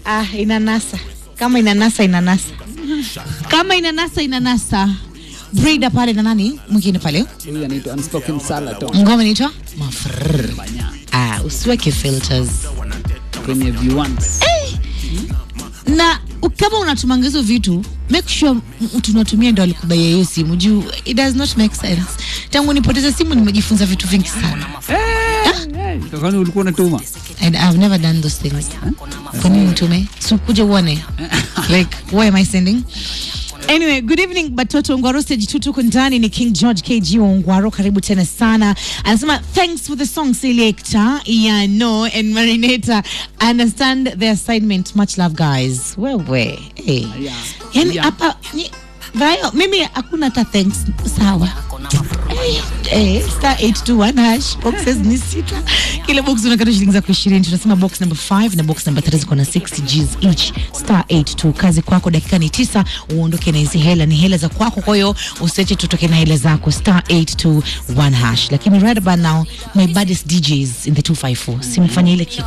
Ah, inanasa kama inanasa inanasa kama inanasa inanasa brida pale na nani mwingine pale Huyu anaitwa Unspoken Salaton ngoma inaitwa mafrr ah, usiweke filters kwenye V1s. na u- kama unatumanga hizo vitu make sure mtu unatumia ndo alikubaia hiyo simu juu it does not make sense tangu nipoteze simu nimejifunza vitu vingi sana Eh, kwani ulikuwa unatuma and I've never done those things kwa nini nitume si kuja uone like why am I sending Anyway, good evening Batoto Ongwaro stage 2 tuko ndani ni King George KG wa Ongwaro karibu tena sana. Anasema thanks for the song selector. Yeah, no and Marinata understand the assignment. Much love guys. Wewe. Hey. Yeah. Yani Yeah. hapa ni Vayo, mimi hakuna hata thanks. Sawa. Eh, eh, star 821 hash boxes ni sita kila box unakata shilingi zako 20 tunasema box number 5 na box number 3 ziko na 60 Gs each star 82 kazi kwako dakika ni tisa uondoke na hizi hela ni hela za kwako kwa hiyo usiache tutoke na hela zako star 821 hash lakini right about now my baddest DJs in the 254 simfanye ile kitu